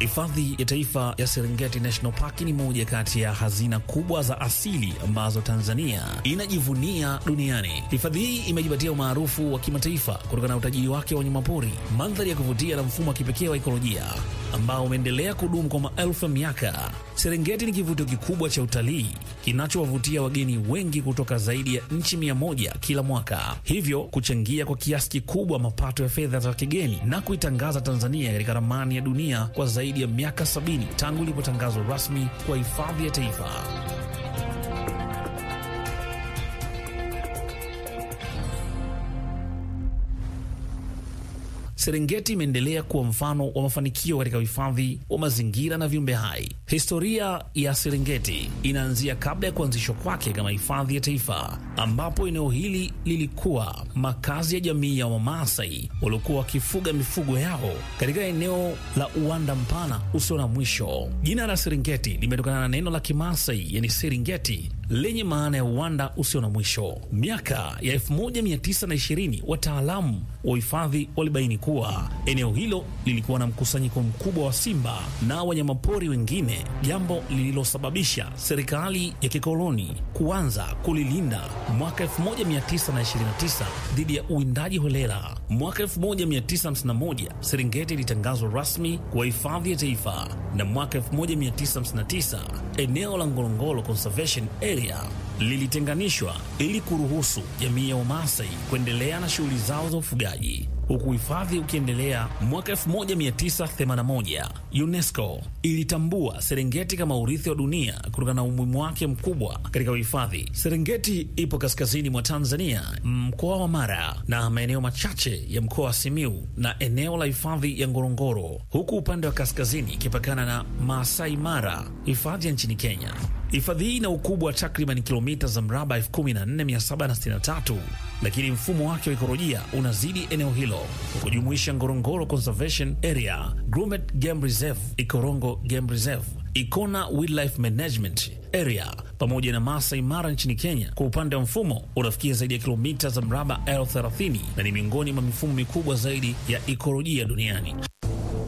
Hifadhi ya Taifa ya Serengeti National Park ni moja kati ya hazina kubwa za asili ambazo Tanzania inajivunia duniani. Hifadhi hii imejipatia umaarufu wa kimataifa kutokana na utajiri wake wa wanyamapori, mandhari ya kuvutia na mfumo wa kipekee wa ekolojia ambao umeendelea kudumu kwa maelfu ya miaka. Serengeti ni kivutio kikubwa cha utalii kinachowavutia wageni wengi kutoka zaidi ya nchi mia moja kila mwaka, hivyo kuchangia kwa kiasi kikubwa mapato ya fedha za kigeni na kuitangaza Tanzania katika ramani ya dunia kwa zaidi ya miaka sabini tangu ilipotangazwa rasmi kwa hifadhi ya taifa. Serengeti imeendelea kuwa mfano wa mafanikio katika uhifadhi wa mazingira na viumbe hai. Historia ya Serengeti inaanzia kabla ya kuanzishwa kwake kama hifadhi ya taifa, ambapo eneo hili lilikuwa makazi ya jamii ya Wamaasai waliokuwa wakifuga mifugo yao katika eneo la uwanda mpana usio na mwisho. Jina la Serengeti limetokana na neno la Kimaasai yani Seringeti lenye maana ya uwanda usio na mwisho. Miaka ya 1920 wataalamu wa uhifadhi walibaini kuwa eneo hilo lilikuwa na mkusanyiko mkubwa wa simba na wanyamapori wengine, jambo lililosababisha serikali ya kikoloni kuanza kulilinda mwaka 1929 dhidi ya uwindaji holela. Mwaka 1951 Serengeti ilitangazwa rasmi kuwa hifadhi ya taifa, na mwaka 1959 eneo la Ngorongoro Conservation Area lilitenganishwa ili kuruhusu jamii ya Wamasai kuendelea na shughuli zao za ufugaji huku hifadhi ukiendelea. Mwaka 1981 UNESCO ilitambua Serengeti kama urithi wa dunia kutokana na umuhimu wake mkubwa katika uhifadhi. Serengeti ipo kaskazini mwa Tanzania, mkoa wa Mara na maeneo machache ya mkoa wa Simiu na eneo la hifadhi ya Ngorongoro, huku upande wa kaskazini ikipakana na Maasai Mara, hifadhi ya nchini Kenya. Hifadhi hii ina ukubwa wa takriban kilomita za mraba 14763 lakini mfumo wake wa ikolojia unazidi eneo hilo kujumuisha Ngorongoro Conservation Area, Grumeti Game Reserve, Ikorongo Game Reserve, Ikona Wildlife Management Area pamoja na Masai Mara nchini Kenya. Kwa upande wa mfumo unafikia zaidi ya kilomita za mraba elfu thelathini na ni miongoni mwa mifumo mikubwa zaidi ya ikolojia duniani.